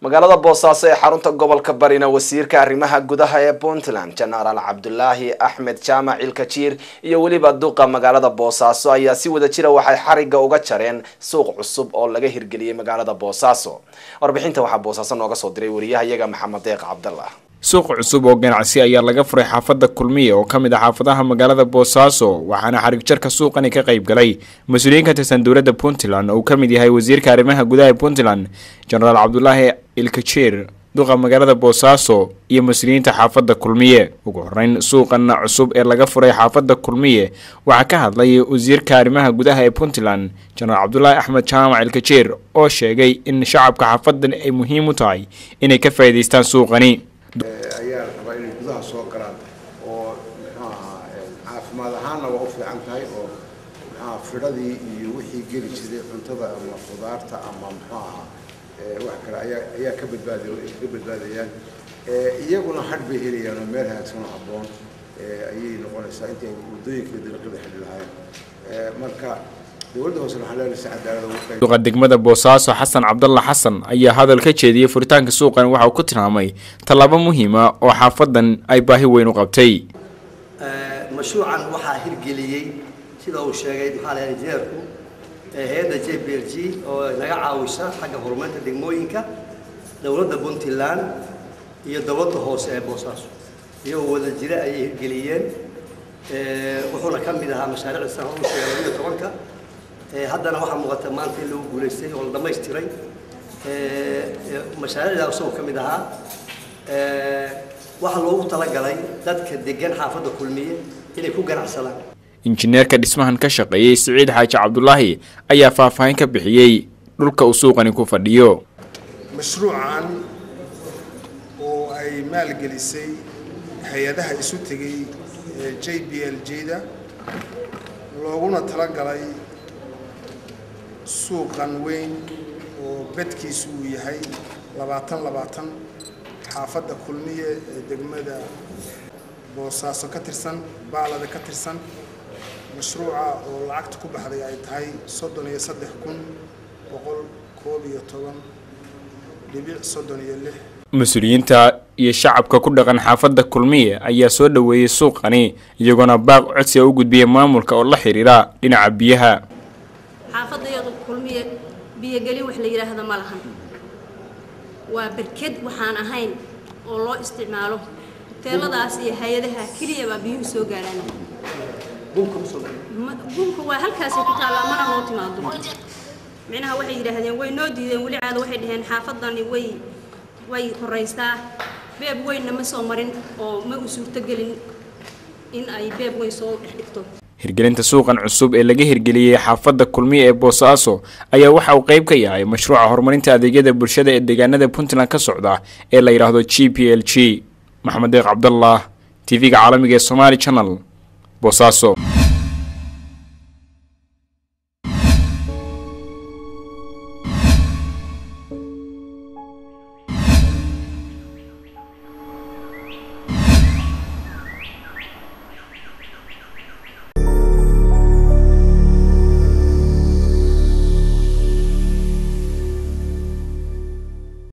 magaalada boosaaso ee xarunta gobolka barina wasiirka arrimaha gudaha ee puntland jenaraal cabdulaahi axmed jaamac ilkajiir iyo weliba duqa magaalada boosaaso ayaa si wada jira waxay xariga uga jareen suuq cusub oo laga hirgeliyey magaalada boosaaso warbixinta waxaa boosaaso nooga soo diray wariyahayaga maxamed deeq cabdallah suuq cusub oo ganacsi ayaa laga furay xaafadda kulmiye oo ka mid ah xaafadaha magaalada boosaaso waxaana xarig jarka suuqani ka qayb galay mas-uuliyiin ka tirsan dowladda puntland oo uu ka mid yahay wasiirka arrimaha gudaha ee puntland jenaraal cabdulaahi ilkajiir duqa magaalada boosaaso iyo mas-uuliyiinta xaafadda kulmiye ugu horeyn suuqan cusub ee laga furay xaafadda kulmiye waxaa ka hadlay wasiirka arrimaha gudaha ee puntland jenaraal cabdulaahi axmed jaamac ilkajiir oo sheegay in shacabka xaafadan ay muhiim u tahay inay ka faa'iidaystaan suuqani ayaa rabaa inay gudaha soo galaan oo muxuu ahaa caafimaad ahaanna waa u fiican tahay oo muxuaha fidhadii iyo wixii geli jiray cuntada ama khudaarta ama muxuu ahaa wax kale ayaa ayaa ka badbaadi ka badbaadayaan iyaguna hadh bay helayaan oo meel hagaagsan oo habboon ayay noqonaysaa intii ay waddooyinka dariiqada xidhi lahaayeen marka dowladda hoose waxaa leedahay si cadaalad ugu qayb duqa degmada boosaaso xasan cabdalla xasan ayaa hadal ka jeediyey furitaanka suuqan waxa uu ku tilmaamay tallaabo muhiima oo xaafadan ay baahi weyn u qabtay mashruucan waxaa hirgeliyey sida uu sheegay maxaa lahahay injineerku hay-adda j b l g oo naga caawisa xagga horumarinta degmooyinka dowladda puntland iyo dowladda hoose ee boosaaso iyagoo wada jira ayay hirgeliyeen wuxuuna ka mid ahaa mashaariicda san hor u sheegay labiyo tobanka haddana waxaa muuqata maanta in lagu guulaystay oo la dhamaystiray mashaariicda isagoo ka mid ahaa waxaa loogu talagalay dadka degan xaafadda kulmiye inay ku ganacsadaan injineerka dhismahan ka shaqeeyey siciid xaaji cabdulaahi ayaa faahfaahin ka bixiyey dhulka uu suuqani ku fadhiyo mashruucan oo ay maalgelisay hay-adaha isu tegay j b l j-da looguna talagalay suuqan weyn oo bedkiisu uu yahay labaatan labaatan xaafadda kulmiye ee degmada boosaaso ka tirsan baalada ka tirsan mashruuca oo lacagta ku baxday ay tahay soddon iyo saddex kun boqol koob iyo toban dhibic soddon iyo lix mas-uuliyiinta iyo shacabka ku dhaqan xaafadda kulmiye ayaa soo dhoweeyey suuqani iyagoona baaq codsi a u gudbiyay maamulka oo la xiriira dhinaca biyaha xaafadayadu kulmiye biyogelin wax la yidhaahdo ma lahan waa berked waxaan ahayn oo loo isticmaalo hoteeladaas iyo hay-adaha keliya baa biyuhu soo gaaraan bunka waa halkaasay ku taallaa mana loo timaado micnaha waxay yidhaahdeen way noo diideen weli caado waxay dhaheen xaafadani way way horaystaa beeb weynna ma soo marin oo ma u suurtogelin in ay beeb weyn soo dhex dhigto hirgelinta suuqan cusub ee laga hirgeliyey xaafadda kulmiye ee boosaaso ayaa waxa uu qayb ka yahay mashruuca horumarinta adeegyada bulshada ee deegaanada puntland ka socda ee la yidhaahdo g p l g maxamed deeq cabdallah t v-ga caalamiga ee somaali channel boosaaso